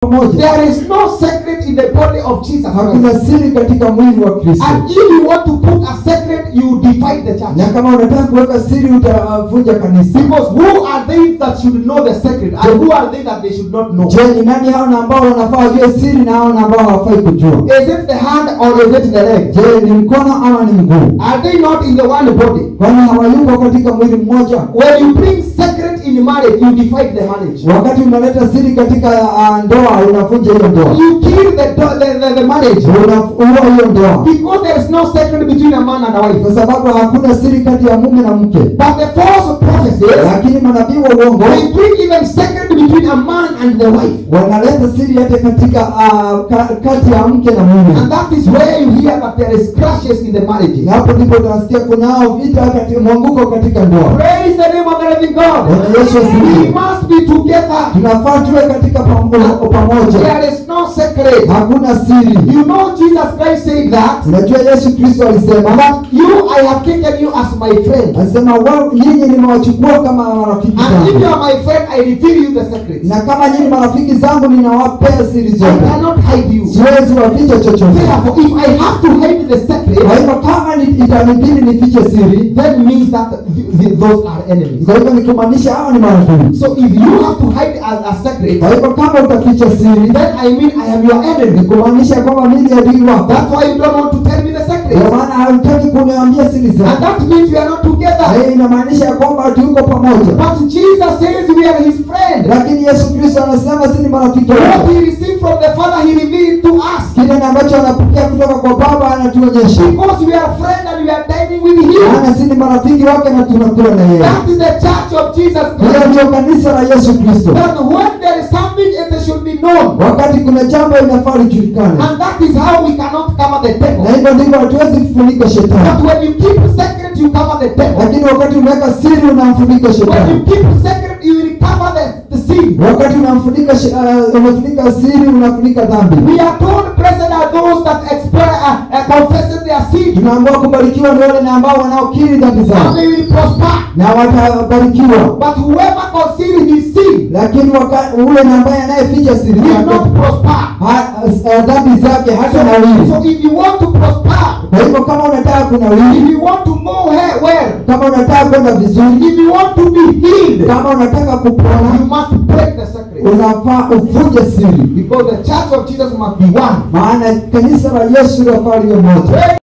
pamoja There is no secret in the body of Jesus Christ. hakuna siri katika mwili wa kristo And if you want to put a secret, you divide the church. na kama unataka kuweka siri utavunja kanisa Because who are they that should know the secret, and who are they that they should not know? je ni nani hao na ambao wanafaa wajue siri na hao na ambao hawafai kujua Is it the hand or is it the leg? je ni mkono ama ni mguu Are they not in the one body? kwani hawayuko katika mwili mmoja When you bring secret in marriage, you divide the marriage. wakati unaleta siri katika uh, ndoa unavunja hiyo ndoa You kill the, do- the, the, the marriage. unaua hiyo ndoa Because there is no secret between a man and a wife. kwa sababu hakuna siri kati ya mume na mke But the false prophecies, lakini manabii wa uongo they bring even secret between a man and the wife. wanaleta siri hata katika uh, ka, kati ya mke na mume And that is where you hear that there is crashes in the marriages. na hapo ndipo tunasikia kunao vita katika mwanguko katika ndoa Praise the name of the living God. Bwana Yesu We asifiwe must be together. tunafaa tuwe katika pamo- pamoja There is no secret. hakuna siri You know Jesus Christ said that. unajua yesu kristo alisema But you, I have taken you as my friend. alisema "Wa- nyinyi nimewachukua kama marafiki And if you zangu are my friend, I reveal you the secrets. na kama nyinyi marafiki zangu ninawapea siri I zote cannot hide you. siwezi waficha chochote Therefore, if I have to hide the kwa secret, hivyo kama ni- itanibidi nifiche siri then means that th- th- those are enemies. kwa hivyo ni kumaanisha hao ni marafiki So if you have to hide a, a secret, kwa hivyo kama utaficha siri then I mean I am your ni enemy. kumaanisha kwamba mimi ni adui wako That's why you don't want to tell me the kwa secret. maana hautaki kuniambia siri And zako that means we are not Na together. hiyo inamaanisha ya kwamba hatuko pamoja But Jesus says we are his friend. lakini yesu kristo anasema si ni marafiki What wake he received from the Father, he revealed to us. kile na ambacho anapokea kutoka kwa baba anatuonyesha Because we are friends and we are dining with him. maana si ni marafiki wake na tunakula na yeye That is the church of Jesus hiyo Christ. ndio kanisa la yesu kristo That when there is something, it should be known. wakati kuna jambo inafaa lijulikane And that is how we cannot cover the na devil. hivyo ndivyo hatuwezi kufunika shetani But when you keep secret, you cover the devil. lakini wakati unaweka siri unamfunika When you shetani keep secret, you will cover the, the sin. wakati unamfunika she- uh, unafunika siri unafunika dhambi We are told, blessed are those that express, uh, uh, confess their sin, tunaambiwa kubarikiwa ni wale na ambao wanaokiri dhambi and zao they will prosper. na watabarikiwa But whoever conceals his sin lakini waka- ule na ambaye anayeficha siri will zake not prosper. ha- uh, dhambi zake hata So, nawili so if you want to prosper, kwa hivyo kama unataka kunawili if you want to go he- well, kama unataka kwenda vizuri if you want to be healed, kama unataka you kupona must break the secret. unafaa uvunje siri Because the church of Jesus must be one. maana kanisa la yesu lafaa liwe moja